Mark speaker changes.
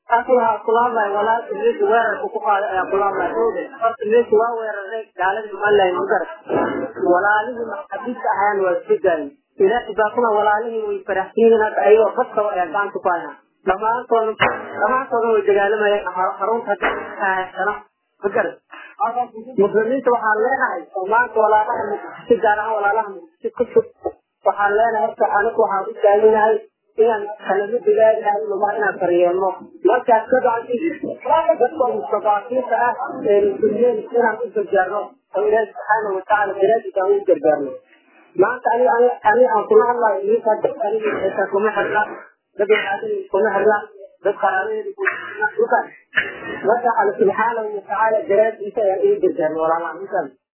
Speaker 1: waxaa kula hadlaya walaal meesha weerarka ku qaaday ayaa kula hadlaya horta meesha waa weeraray gaaladii somaliland magar walaalihii maxabiista ahaan waa isbedaayeen ilaahay baa kuna walaalihii way faraxsiyiin hadda ayagoo badkaba ayaa gacanta ku hayaan dhammaantooda dhammaantooda way dagaalamayeen xarunta haysana magar muslimiinta waxaan leenahay oo maanta walaalaha muqdisho gaar ahaan walaalaha muqdisho ku jug waxaan leenahay horta anigu waxaan u taaganahay inaan kalama digaagahay luma inaan daryeelno markaas ka bacdi dadka mustadaafiinta ah ee muslimiin inaan u gargaarno oo ilaahi subxaana watacaala daraadiisa aan u gargaarno maanta ani ani aan kula hadlayo idinka dad aniga xitaa kuma xirna dad waxaadin kuma xirna dad qaraabadeeda kuma marka alla subxaanahu watacaala daraadiisa ayaan igu gargaarno walaalaha intaan